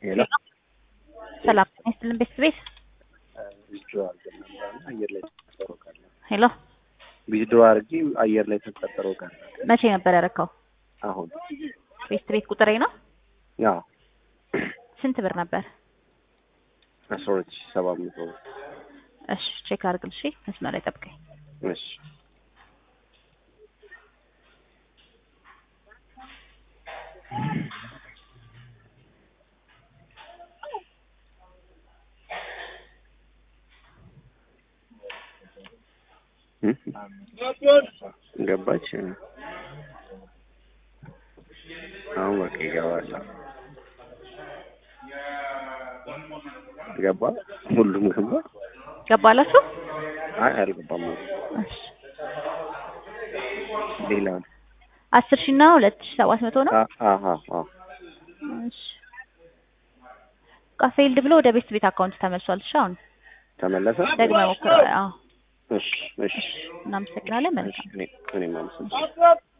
ሄሎ ሰላም ጤና ይስጥልን ቤተሰቤት ዊዝድሮ አድርገን ነበርና አየር ላይ ተቀጠሮ ቀረ። ሄሎ ዊዝድሮ አድርጌ አየር ላይ ተቀጠሮ ቀረ። መቼ ነበር ያረካው? አሁን ቤተሰቤት ቁጥሬ ነው። ያው ስንት ብር ነበር? አስራ ሁለት ሺህ ሰባት መቶ ብር። እሺ ቼክ አድርግል። እሺ መስመር ላይ ጠብቀኝ። እሺ ገባች። አሁን በቃ ይገባል። ገባ። ሁሉም ገባ። ገባላችሁ? አይ አልገባም። እሺ ሌላ ነው። አስር ሺህ እና ሁለት ሺህ ሰባት መቶ ነው። አ- አሀ አዎ እሺ በቃ ፌልድ ብሎ ወደ ቤት ቤት አካውንት ተመልሷል። እሺ አሁን ተመለሰ። ደግመህ ሞክረው። አዎ እሺ እሺ እናመሰግናለን። እሺ መልካም እኔ እኔም አመሰግናለሁ።